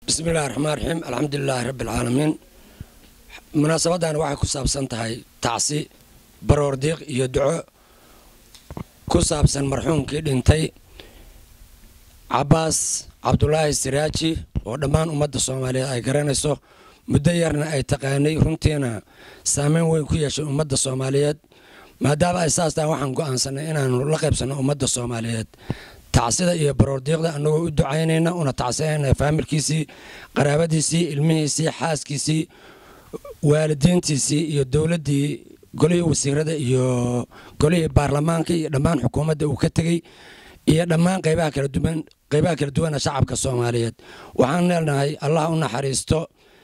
bismi illahi raxmaan raxiim alxamdulilaahi rabbi alcaalamiin munaasabadan waxay ku saabsan tahay tacsi baroordiiq iyo duco ku saabsan marxuumkii dhintay cabaas cabdulaahi siraaji oo dhammaan ummadda soomaaliyeed ay garanayso muddo yarna ay taqaanay runtiina saameyn weyn ku yeeshay ummadda soomaaliyeed maadaama ay saas tahay waxaan go'aansanay inaanu la qaybsanno ummadda soomaaliyeed tacsida iyo baroordiiqda annagoo u ducaynayna una tacsinayna faamilkiisii qaraabadiisii ilmihiisii xaaskiisii waalidiintiisii iyo dowladdii golihii wasiirada iyo golihii baarlamaanka iyo dhammaan xukuumadda uu ka tegey iyo dhammaan qaybaha kala duwan qaybaha kala duwana shacabka soomaaliyeed waxaan leenahay allah u naxariisto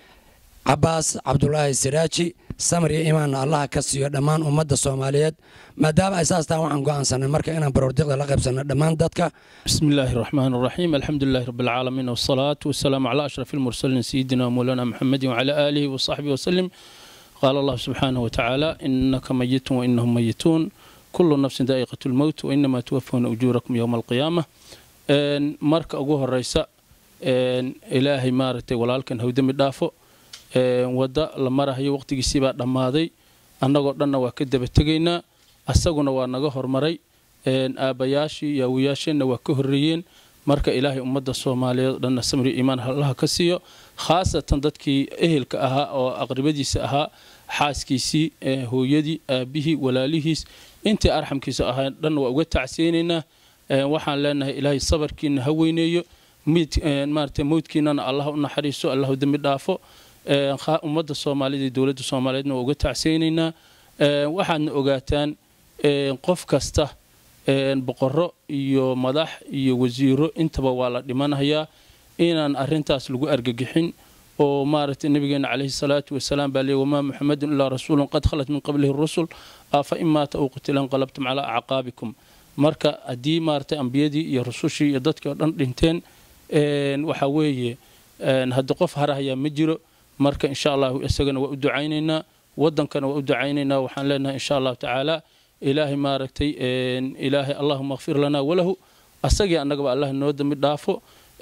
cabaas cabdulaahi siraaji samar iyo imaanna allaha ka siiyo dhammaan ummadda soomaaliyeed maadaama ay saas tahan waxaan go'aansanay marka inaan baroordiqda la qaybsanno dhammaan dadka بسم الله الرحمن الرحيم الحمد لله رب العالمين والصلاة والسلام على أشرف المرسلين سيدنا ومولانا محمد وعلى آله وصحبه وسلم قال الله سبحانه وتعالى إنك ميت وإنهم ميتون كل نفس ذائقة الموت وإنما توفون أجوركم يوم القيامة إن مرك أقوه الرئيسة إن إلهي مارتي ولالكن هو دم دافو إن ودا لما راه وقت جسيبا دمادي أنا قلنا وكذب تجينا أسقنا ونجا هرمري aabayaashii iyo awoyaasheenna waa ka horreeyeen marka ilaahay ummadda soomaaliyeed dhanna samri iimaan allaha ka siiyo khaasatan dadkii ehelka ahaa oo aqribadiisa ahaa xaaskiisii hooyadii aabihii walaalihiis intii arxamkiisa ahaa dhanna waa uga tacsiyeynaynaa waxaan leenahay ilaahay sabarkiina ha weyneeyo maarata mowdkiinana allah u naxariiso allahu dembi dhaafo ummadda soomaaliyeed iyo dowladda soomaaliyeedna waa uga tacsiyeynaynaa waxaadna ogaataan qof kasta boqorro iyo madax iyo wasiiro intaba waa la dhimanayaa inaan arintaas lagu argagixin oo maaragtay nabigeena calayhi salaatu wasalaam baa leey wamaa muxamedun ilaa rasuulun qad khalat min qablihi rusul afa in maata ou qutila inqalabtum calaa acqaabikum marka haddii maaragtay ambiyadii iyo rusushii iyo dadkii oo dhan dhinteen waxa weeye hadda qof harahayaa ma jiro marka insha allahu isagana waa u ducaynaynaa wadankana waa u ducaynaynaa waxaan leenahay insha allahu tacaala ilaahay maaragtay ilaahay allahuma kfir lanaa walahu asagii annagaba allah noo dambi dhaafo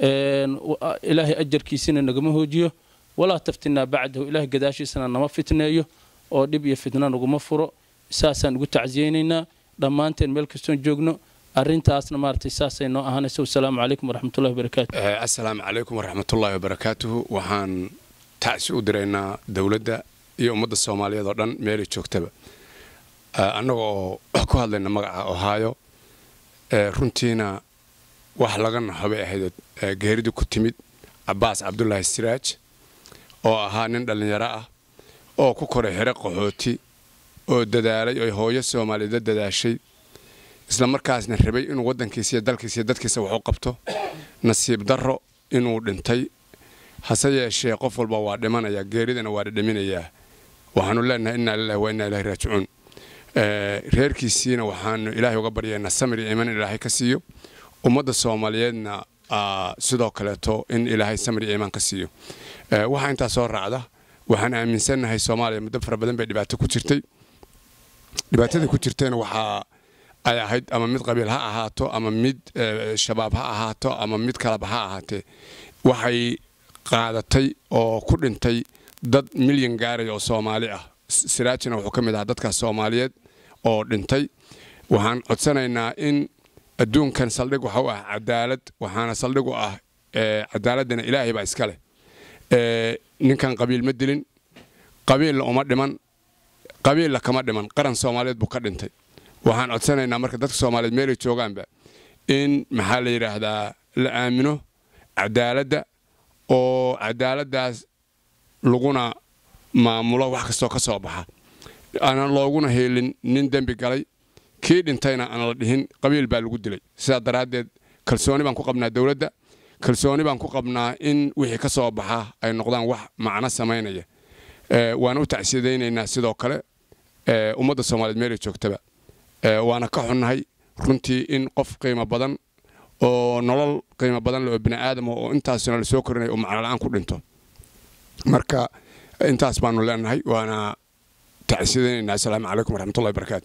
ilaahay ajarkiisina nagama hoojiyo walaa taftinaa bacdahu ilaahay gadaashiisana nama fitneeyo oo dhib iyo fitna naguma furo saasaan ugu tacsiyeynaynaa dhammaanteen meel kastoon joogno arintaasna maaragtay saasay noo ahaanaysa wasalaamu calaykum waraxmatullahi wabarakaatu assalaamu calaykum waraxmatullaahi wabarakaatuhu waxaan tacsi u diraynaa dowladda iyo ummadda soomaaliyeed oo dhan meelay joogtaba annaga oo ku hadlayna magaca ohaayo runtiina wax laga naxo bay ahayd geeridii ku timid cabaas cabdulaahi siraaj oo ahaa nin dhallinyaro ah oo ku koray xero qaxooti oo dadaalay oo hooyo soomaaliyeed dadaashay isla markaasna rabay inuu waddankiisa iyo dalkiisa iyo dadkiisa wax u qabto nasiib darro inuu dhintay hase yeeshee qof walba waa dhimanaya geeridana waa dhadhaminayaa waxaanu leenahay innaa lilahi wa innaa ilahi raajicuun reerkiisiina waxaanu ilaahay uga baryaynaa samir iyo iman ilaahay ka siiyo ummadda soomaaliyeedna sidoo kaleeto in ilaahay samir iyo imaan ka siiyo waxaa intaa soo raacda waxaan aaminsannahay soomaaliya muddo fara badan bay dhibaato ku jirtay dhibaatadii ku jirtayna waxaa ay ahayd ama mid qabiil ha ahaato ama mid shabaab ha ahaato ama mid kaleba ha ahaatee waxay qaadatay oo ku dhintay dad milyan gaaraya oo soomaali ah siraajina wuxuu ka mid ahaa dadkaas soomaaliyeed oo dhintay waxaan codsanaynaa in adduunkan saldhig waxa u ah cadaalad waxaana saldhig u ah cadaaladana ilaahay baa iska leh ninkan qabiil ma dilin qabiilla uma dhiman qabiilla kama dhiman qaran soomaaliyeed buu ka dhintay waxaan codsanaynaa marka dadka soomaaliyeed meelay joogaanba in maxaa la yidhaahdaa la aamino cadaaladda oo cadaaladdaas laguna maamulo wax kastoo ka soo baxa aanan looguna heelin nin dembi galay kii dhintayna aan la dhihin qabiil baa lagu dilay sidaa daraaddeed kalsooni baan ku qabnaa dowladda kalsooni baan ku qabnaa in wixii ka soo baxa ay noqdaan wax macno samaynaya waana u tacsiyadaynaynaa sidoo kale ummadda soomaaliyeed meelay joogtaba waana ka xunnahay runtii in qof qiimo badan oo nolol qiimo badan leh oo bini aadama oo intaasna la soo korinaya oo macno la'aan ku dhinto marka intaas baanu leenahay waana tacsiyadaynaynaa asalaamu calaykum waraxmatullahi barakaatu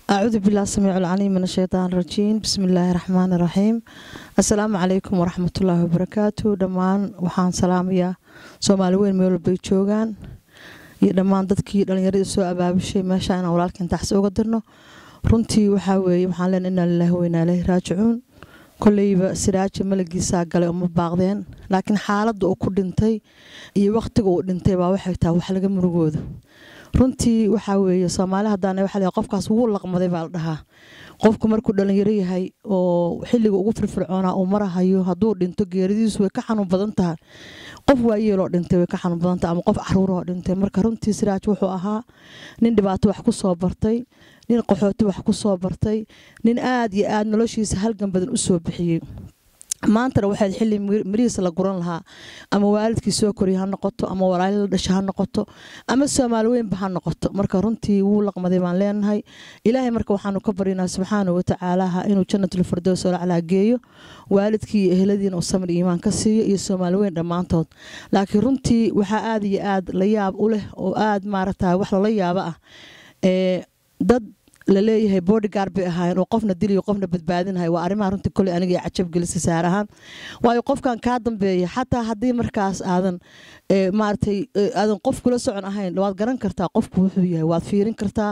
أعوذ بالله السميع العليم من الشيطان الرجيم بسم الله الرحمن الرحيم السلام عليكم ورحمة الله وبركاته دمان وحان سلام يا سومالي وين ميول بيتشوغان iyo dhammaan dadkii dhallinyaradii soo abaabishay meesha inaan walaalkan taxsi uga dirno runtii waxaa weeye waxaan leenahay inaa lilaahi weynaa ilaahi raajicuun kolleyba siraaji malagiisaa galay uma baaqdeen laakiin xaaladda uu ku dhintay iyo wakhtiga uu dhintay baa waxay tahay wax laga murugooda runtii waxaa weeye soomaali haddaan waxa leeyahay qofkaas wuu laqmaday baa la dhahaa qofku markuu dhalinyaro yahay oo xilliga ugu firfircoonaa uu marahayo hadduu dhinto geeridiisu way ka xanuun badan tahay qof waayeeloo dhintay way ka xanuun badan tahay ama qof caruuroo dhintay marka runtii siraaj wuxuu ahaa nin dhibaato wax ku soo bartay nin qaxooti wax ku soo bartay nin aad iyo aad noloshiisa halgan badan u soo bixiyey maantana waxaad xilli mirihiisa la guran lahaa ama waalidkii soo koriya ha noqoto ama walaali la dhasha ha noqoto ama soomaali weynba ha noqoto marka runtii wuu laqmaday baan leenahay ilaahay marka waxaanu ka baryanaa subxaana watacaalaha inuu jannatul firdows oo laclaa geeyo waalidkii iyo eheladiina uu samir iimaan ka siiyo iyo soomaali weyn dhammaantood laakiin runtii waxaa aad iyo aad la yaab u leh oo aad maaragta wax lala yaabo ah ee dad laleeyahay bodyguard bay ahaayeen oo qofna diliyo qofna badbaadinahay waa arrimaha runtii koley aniga ee cajab gelisay saar ahaan waayo qofkan kaa dambeeya xataa haddii markaas aadan maaragtay aadan qof kula socon ahayn waad garan kartaa qofku wuxuu yahay waad fiirin kartaa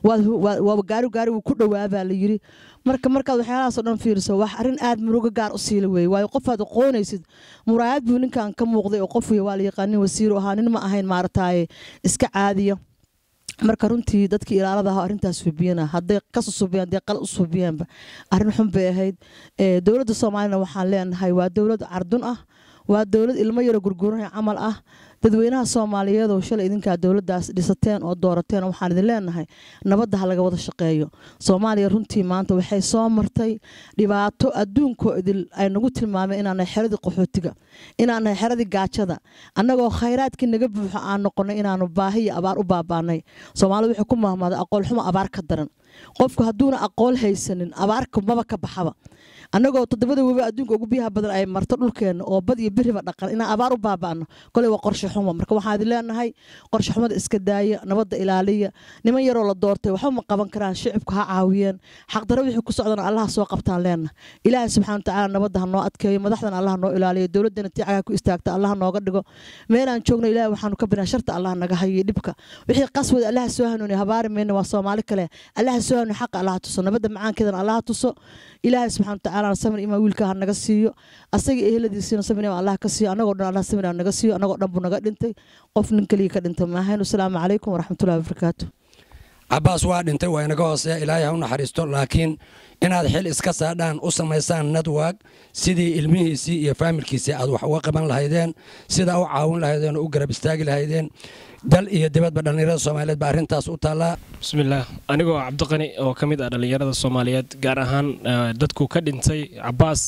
waad gaari gaari wuu ku dhawaabaa la yiri marka markaad waxyaalahaasoo dhan fiiriso wax arrin aad murugo gaar u siila weeye waayo qofaad aqoonaysid muraayad buu ninkan ka muuqday oo qof waa la yaqaanin wasiiru ahaa nin ma ahayn maaragtaaye iska caadiya marka runtii dadkii ilaalada ahaa arrintaas subiyana hadday ka susubiyaan hadday qal u subiyaanba arrin xun bay ahayd dowladda soomaalina waxaan leenahay waa dowlad cardun ah waa dowlad ilmo yaro gurguranaya camal ah dadweynaha soomaaliyeed oo shalay idinkaa dowladdaas dhisateen oo doorateen waxaan idin leenahay nabadda ha laga wada shaqeeyo soomaaliya runtii maanta waxay soo martay dhibaato adduunkoo idil ay nagu tilmaameen inaanahay xeradii qaxootiga inaanahay xeradii gaajada annagoo khayraadkii naga buuxo aan noqonay inaanu baahi iyo abaar u baabaanay soomaalida waxay ku mahmaaday aqoolxumo abaar ka daran qofku hadduuna aqool haysanin abaarka maba ka baxaba annagoo toddobada webi adduunka ugu biyaha badan ay marto dhulkeenna oo bad iyo biriba dhaqan inaan abaar u baaba'no koley waa qorshe xumo marka waxaan idin leenahay qorshe xumada iska daaya nabadda ilaaliya niman yaroo la doortay waxba ma qaban karaan shicibku ha caawiyeen xaqdaro wixii ku socdana allaha soo qabtaan leenahay ilaahay subxana watacaala nabadda ha noo adkeeyo madaxdana allaha noo ilaaliyo dowladdana tiicagaa ku istaagta allaha nooga dhigo meelaan joogno ilaahay waxaanu ka binaa sharta allaha naga hayo dhibka wixii qaswada allaha soo hanuuniya habaari mayna waa soomaali kale allaha soo hanuuniya xaqa allaha tuso nabadda macaankeedana allaha tuso ilaahay subxana watacaala samir imaa wiilka ha naga siiyo asaga eheladiisiina samir imaa allah ka siiyo annagoo dhan allah samir naga siiyo annagoo dhan buu naga dhintay qof nin keliya ka dhintay maahayn asalaamu calaykum waraxmatullahi wabarakaatu cabaas waa dhintay waa inaga hooseeya ilaahay ha u naxariisto laakiin inaad xil iska saadhaan u samaysaan nadwag sidii ilmihiisii iyo faamilkiisii aad wax uga qaban lahaydeen sidaa u caawin lahaydeen oo u garab istaagi lahaydeen dal iyo dibadba dhallinyarada soomaaliyeed baa arrintaas u taallaa bismillaah anigoo cabdiqani oo ka mid ah dhallinyarada soomaaliyeed gaar ahaan dadku ka dhintay cabaas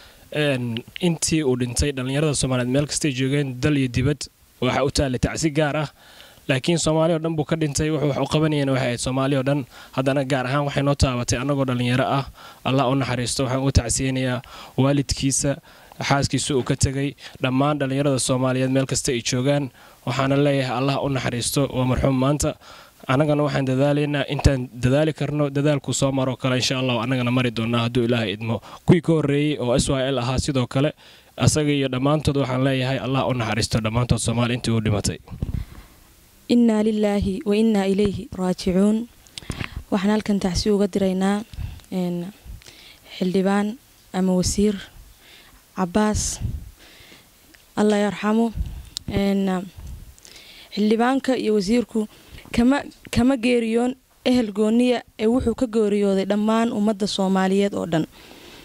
intii uu dhintay dhallinyarada soomaaliyeed meel kastay joogeen dal iyo dibad waxaa u taallay tacsi gaar ah laakiin soomaali o dhan buu ka dhintay wuxuu wax u qabanayeen waxay ahayd soomaali o dhan haddana gaar ahaan waxay noo taabatay annagoo dhallinyaro ah allah u naxariisto waxaan uga tacsiyeynayaa waalidkiisa xaaskiisa uu ka tegay dhammaan dhallinyarada soomaaliyeed meel kasta ay joogaan waxaana leeyahay allah u naxariisto waa marxuum maanta annagana waxaan dadaalaynaa intaan dadaali karno dadaalkuu soo maroo kale insha allah annagana mari doonaa hadduu ilaahay idmo kuwii ka horreeyey oo s y l ahaa sidoo kale asaga iyo dhammaantood waxaan leeyahay allah u naxariisto dhammaantood soomaali intii uu dhimatay innaa lilaahi wa innaa ilayhi raajicuun waxaan halkan tacsi uga diraynaa xildhibaan ama wasiir cabaas allah yarxamo xildhibaanka iyo wasiirku kama kama geeriyoon ehel gooniya ee wuxuu ka geeriyooday dhammaan ummadda soomaaliyeed oo dhan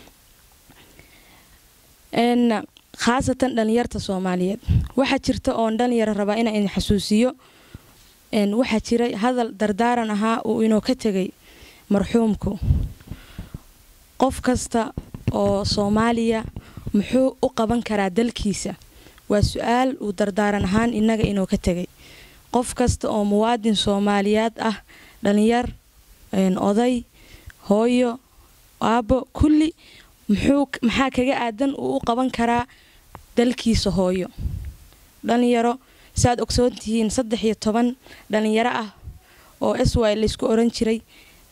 khaasatan dhalinyarta soomaaliyeed waxaa jirta oon dhalinyaro rabaa inaan idin xasuusiyo waxaa jiray hadal dardaaran ahaa uu inoo ka tegay marxuumku qof kasta oo soomaaliya muxuu u qaban karaa dalkiisa waa su-aal uu dardaaran ahaan innaga inoo ka tegay qof kasta oo muwaadin soomaaliyeed ah dhalinyar oday hooyo aabbo kulli muxuu maxaa kaga aadan uu u qaban karaa dalkiisa hooyo dhalinyaro saaad ogsoon tihiin saddex iyo toban dhalinyaro ah oo s y laysku oran jiray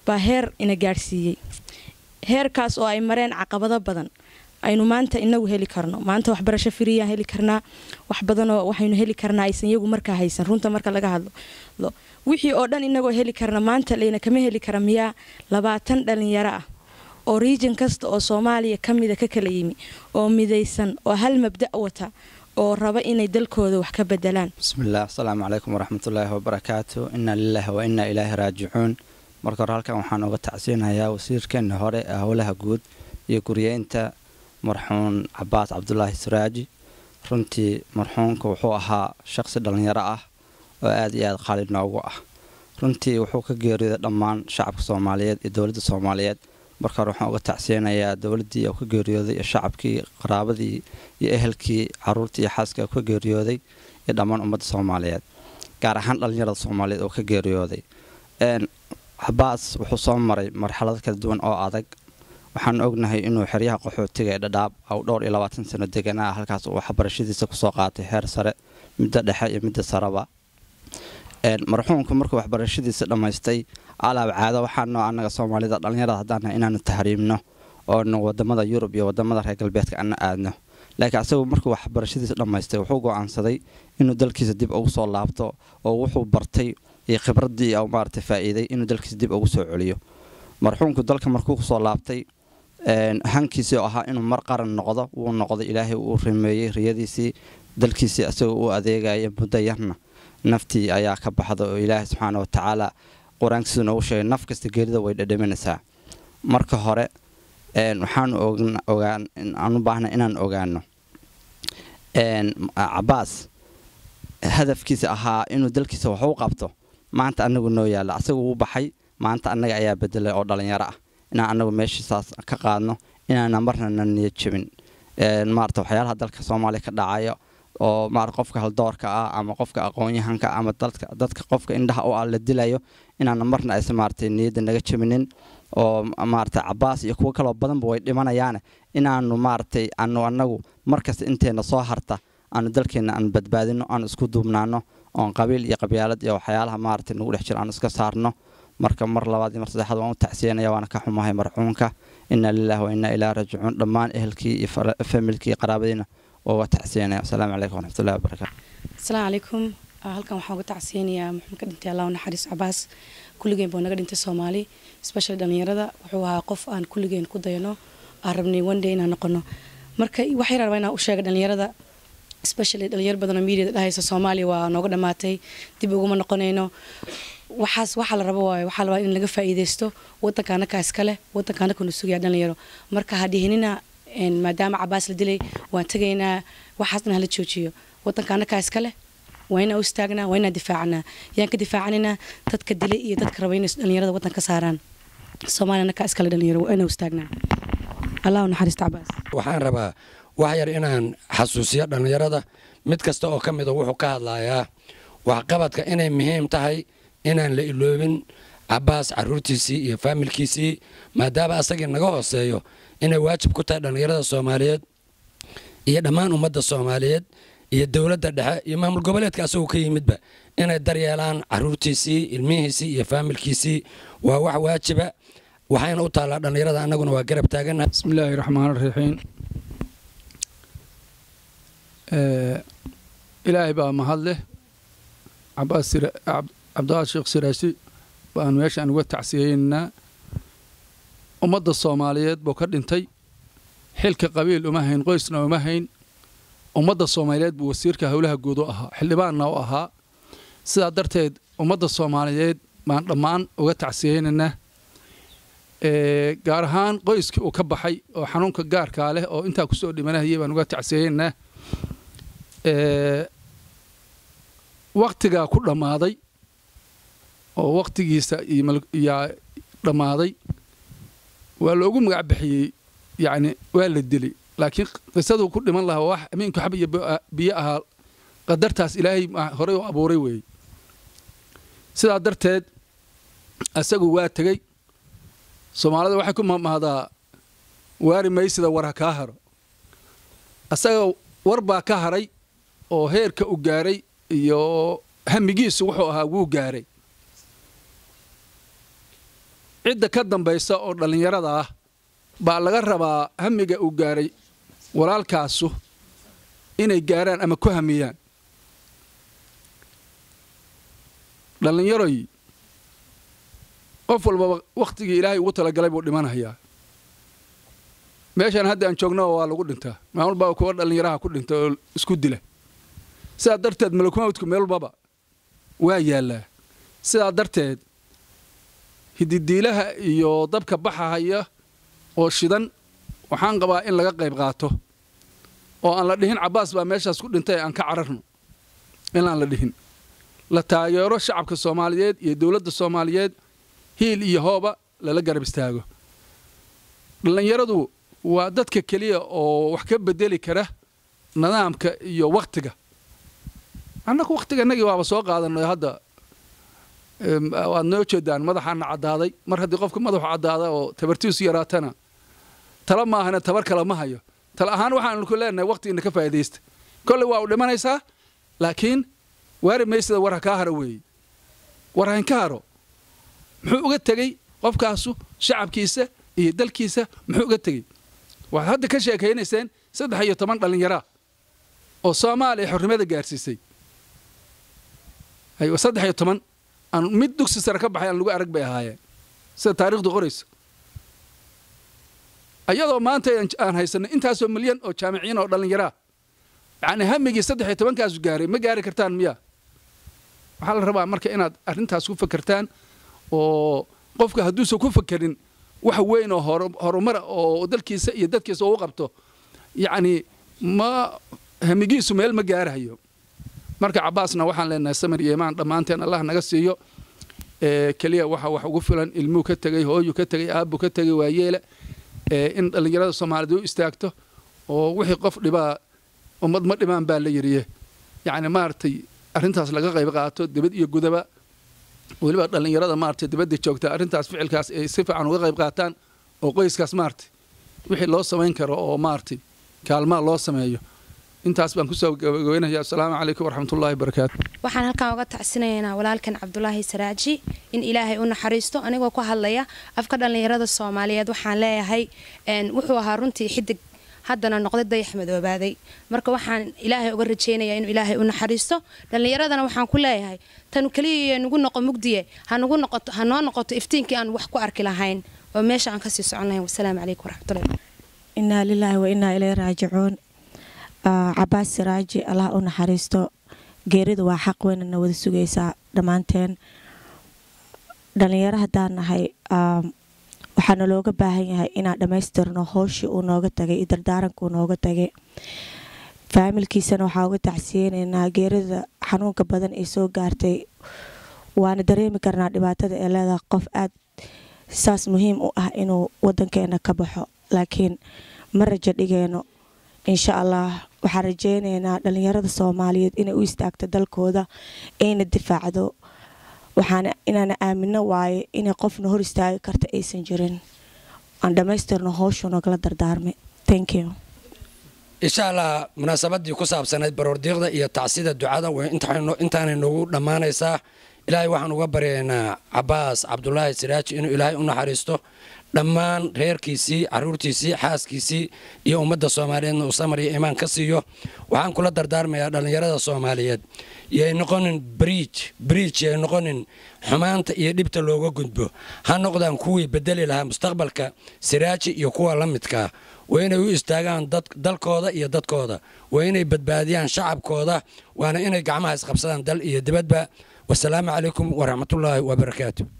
baa heer ina gaadhsiiyey heerkaas oo ay mareen caqabado badan aynu maanta inagu heli karno maanta waxbarasho firiyaan heli karnaa wax badanoo waxaynu heli karnaa aysan iyagu markaa haysan runta marka laga hadlo wixii oo dhan inagoo heli karna maanta layna kama heli kara miyaa labaatan dhalinyaro ah oo riijin kasta oo soomaaliya ka mida ka kala yimi oo midaysan oo hal mabda wata oo raba inay dalkooda wax ka bedelaan bismillaah asalaamu calaykum waraxmatullaahi wabarakaatu inna lilaahi wa innaa ilaahi raajicuun marka hore halkan waxaan uga tacsiinayaa wasiirkeena hore ee howlaha guud iyo guryeynta marxuun cabaas cabdulaahi suraaji runtii marxuunka wuxuu ahaa shaqsi dhallinyaro ah oo aad iyo aad qaali noogu ah runtii wuxuu ka geeriyooday dhammaan shacabka soomaaliyeed iyo dowladda soomaaliyeed marka hore waxaan uga tacsiyanayaa dowladdii oo ka geeriyooday iyo shacabkii qaraabadii iyo ehelkii caruurtii iyo xaaska oo ka geeriyooday iyo dhammaan ummadda soomaaliyeed gaar ahaan dhallinyarada soomaaliyeed oo ka geeriyooday cabaas wuxuu soo maray marxalado kala duwan oo adag waxaan ognahay inuu xeryaha qaxootiga ee dhadhaab au dhowr iyo labaatan sano deganaa halkaas uu waxbarashadiisa kusoo qaatay heer sare midda dhexe iyo midda sareba marxuumku markuu waxbarashadiisa dhammaystay alaab caado waxaanoo annaga soomaalida dhallinyarada haddaana inaanu tahriimno oonu wadamada yurub iyo wadamada reer galbeedka ana aadno laakiin asagu markuu waxbarashadiisa dhammaystay wuxuu go-aansaday inuu dalkiisa dib ugu soo laabto oo wuxuu bartay iyo khibradii maarata faa'iiday inuu dalkiisa dib ugu soo celiyo marxuumku dalka markuu kusoo laabtay hankiisii oo ahaa inuu mar qaran noqdo wuu noqday ilaahay uu rimeeyey riyadiisii dalkiisii asagoo u adeegaya muddo yarna naftii ayaa ka baxda oo ilaahay subxaana watacaala qur-aankiisu noogu sheegay naf kasta geerida way dhadhaminaysaa marka hore waxaanu ogaan aan u baahna inaan ogaano cabaas hadafkiisa ahaa inuu dalkiisa wax u qabto maanta anagu noo yaalla asagu wuu baxay maanta annaga ayaa bedelay oo dhallinyaro ah inaan anagu meeshiisaas ka qaadno inaana marna na niyad jebin maarata waxyaalaha dalka soomaaliya ka dhacayo oo maarata qofka haldoorka ah ama qofka aqoon-yahanka ama dadka qofka indhaha u ah la dilayo inaana marna aysan maarata niyadda naga jebinin oo maarata cabaas iyo kuwo kaloo badanba way dhimanayaane inaanu maaratay anu anagu markasta inteena soo harta aanu dalkeena aan badbaadino aanu isku duubnaano oon qabiil iyo qabyaalad iyo waxyaalaha maarata nagu dhex jiro aanu iska saarno marka mar labaad iyo mar saddexaad waan u tacsiyanaya waana ka xumahay marxuunka inna lilahi wa innaa ilaahi raajicuun dhammaan ehelkii iyo familkii iyo qaraabadiina waa uga tacsiyanaya asalaamu calaykum waraxmatullahi wabarakaatu asalaamu calaykum halkan waxaan uga tacsiyanayaa muxuu ka dhintay allah naxariis cabaas kulligeen buu naga dhintay soomaali especially dhallinyarada wuxuu ahaa qof aan kulligeen ku dayano aan rabnay one day inaan noqono marka waxay rabaa inaan u sheega dhallinyarada especially dhalinyaro badanoo mediada dhahaysa soomaaliya waa nooga dhammaatay dib uguma noqonayno waxaas waxaa la rabo waayo waxaa la rabaa in laga faa'iidaysto wadanka anakaa iskale wadanka anakanu sugaya dhalinyaro marka hadhihinina maadaama cabaas la dilay waan tegaynaa waxaasna hala joojiyo wadanka anakaa iskale waa inaan u istaagnaa waa inaan difaacnaa yaan ka difaacanina dadka dilay iyo dadka raba inay dhalinyarada wadan ka saaraan soomaaliya anakaa iskale dhalinyaro waa inaan u istaagnaa allahu naxariista cabaas waxaan rabaa wax yar inaan xasuusiyo dhallinyarada mid kasta oo ka mida wuxuu ka hadlayaa waxqabadka inay muhiim tahay inaan la iloobin cabaas caruurtiisii iyo faamilkiisii maadaama asagii naga hooseeyo inay waajib ku tahay dhallinyarada soomaaliyeed iyo dhammaan ummadda soomaaliyeed iyo dowladda dhexe iyo maamul goboleedka asagoo ka yimidba inay daryeelaan caruurtiisii ilmihiisii iyo faamilkiisii waa wax waajiba waxayna u taallaa dhallinyarada annaguna waa garab taagannahay بسم الله الرحمن الرحيم آه إلهي بقى مهله عباس سر... عب... عبد الله الشيخ سراسي بقى ماشي أنا قلت تعسيينا ummadda soomaaliyeed buu ka dhintay xilka qabiil uma hayn qoysna uma hayn ummadda soomaaliyeed buu wasiirka howlaha guud u ahaa xildhibaanna u ahaa sidaa darteed ummadda soomaaliyeed baan dhammaan uga tacsiyeynaynaa gaar ahaan qoyskii uu ka baxay oo xanuunka gaarkaa leh oo intaa kusoo dhimanahayay baan uga tacsiyeynaa waktigaa ku dhammaaday oo waktigiisa yaa dhammaaday waa loogu magac bixiyey yacni waa la dili laakiin qisaduu ku dhiman lahaa wax amiinku xab iyo biyo ahaa qadartaas ilaahay horey u abuuray weeye sidaa darteed asagu waa tegey soomaalida waxay ku mamahdaa waari maysida war ha kaa haro asaga war baa ka haray oo heerka u gaaray iyo hamigiisu wuxuu ahaa wuu gaaray cidda ka dambaysa oo dhallinyarada ah baa laga rabaa hamiga uu gaaray walaalkaasu inay gaaraan ama ku hamiyaan dhallinyaroy qof walbaba wakhtigii ilaahay ugu talagalay buu dhimanayaa meeshaan hadda aan joogno waa lagu dhintaa maamul baa kuwa dhallinyaraha ku dhinta oo isku dila sidaa darteed malakumawdku meel walbaba waa yaallaa sidaa darteed hididiilaha iyo dabka baxahaya oo shidan waxaan qabaa in laga qayb qaato oo aan la dhihin cabbaas baa meeshaas ku dhintay aan ka cararno inaan la dhihin la taageero shacabka soomaaliyeed iyo dowladda soomaaliyeed hiil iyo hooba lala garab istaago dhallinyaradu waa dadka keliya oo wax ka bedeli kara nidaamka iyo wakhtiga annagu wakhtiganagii waaba soo qaadanay hadda waad noo jeedaan madaxaana caddaaday mar haddii qofka madaxu caddaada oo tabartiisu yaraatana tala maahane tabar kale ma hayo tala ahaan waxaanu ku leenahay wakhtigiina ka faa'idaysta kolley waa u dhimanaysaa laakiin waari maysada war ha kaa haro weeye war hayn ka haro muxuu uga tegey qofkaasu shacabkiisa iyo dalkiisa muxuu uga tegey waxaad hadda ka sheekaynayseen saddex iyo toban dhallinyaraa oo soomaaliya xornimada gaarsiisay aywa saddex iyo toban aan mid dugsi sare ka baxay aan lagu arag bay ahaayeen sida taarikhdu qorayso ayadoo maanta aan haysanay intaasoo milyan oo jaamiciyiin oo dhallinyaraa yacni hamigii saddex iyo tobankaasu gaaray ma gaari kartaan miya waxaa la rabaa marka inaad arrintaas ku fakertaan oo qofka hadduusan ku fakerin wax weyn oo horumara oo dalkiisa iyo dadkiisa uu qabto yacni ma hamigiisu meel ma gaarahayo marka cabbaasna waxaan leenahay samir iyo imaan dhammaanteen allah naga siiyo keliya waxa wax ugu filan ilmuu ka tegey hooyu ka tegey aabbu ka tegey waayeele in dhallinyarada soomaaliyeed u istaagto oo wixii qof dhibaa ummad ma dhimaan baa la yidhiye yacni maaragtay arrintaas laga qayb qaato dibad iyo gudaba weliba dhallinyarada maaragtay dibadda joogta arrintaas ficilkaas ay si fiican uga qayb qaataan oo qoyskaas maaragtay wixii loo samayn karo oo maaragtay kaalmaa loo sameeyo intaas baan kusoo gabagabeynaya assalaamu calaykum waraxmatullahi wabarakaatu waxaan halkan uga tacsinaynaa walaalkan cabdulaahi saraaji in ilaahay u naxariisto anigoo ku hadlaya afka dhallinyarada soomaaliyeed waxaan leeyahay wuxuu ahaa runtii xidig haddana noqday dayax madoobaaday marka waxaan ilaahay uga rajaynayaa inuu ilaahay u naxariisto dhallinyaradana waxaan ku leeyahay tanu keliya nugu noqo mugdiye hanugu noqoto ha noo noqoto iftiinkii aan wax ku arki lahayn oo meesha aan kasii socon lahayn wasalaamu calaykum waraxmatullahi inaa lilaahi wa inaa ilay raajicuun cabaas siraaji allah u naxariisto geeridu waa xaq weynana wada sugaysaa dhammaanteen dhalinyaro haddaan nahay waxaana looga baahan yahay inaan dhammaystirno howshii uu nooga tagay iyo dardaaranka uu nooga tagay faamilkiisana waxaa uga tacsiyeynaynaa geerida xanuunka badan ee soo gaartay waana dareemi karnaa dhibaatada ee leedahay qof aad saas muhiim u ah inuu wadankeena ka baxo laakiin ma rajo dhigeyno insha allah waxaan rajeyneynaa dhalinyarada soomaaliyeed inay u istaagto dalkooda ayna difaacdo waxaana inaana aamino waaye inay qofna hor istaagi karta aysan jirin aan dhammaystirno howshuu nagala dardaarmay thank you insha allah munaasabadii ku saabsanayd baroordiiqda iyo tacsida ducada intaanay noogu dhammaanaysaa ilaahay waxaan uga baryaynaa cabaas cabdulaahi siraaji inuu ilaahay u naxariisto dhammaan reerkiisii caruurtiisii xaaskiisii iyo ummadda soomaaliyeedna uu samar iyo imaan ka siiyo waxaan kula dardaarmayaa dhallinyarada soomaaliyeed yay noqonin briij briij yay noqonin xumaanta iyo dhibta looga gudbo ha noqdaan kuwii bedeli lahaa mustaqbalka siraaji iyo kuwa la midkaa waa inay u istaagaan dalkooda iyo dadkooda waa inay badbaadiyaan shacabkooda waana inay gacmaha isqabsadaan dal iyo dibadba wasalaamu calaykum waraxmatullaahi wabarakaatu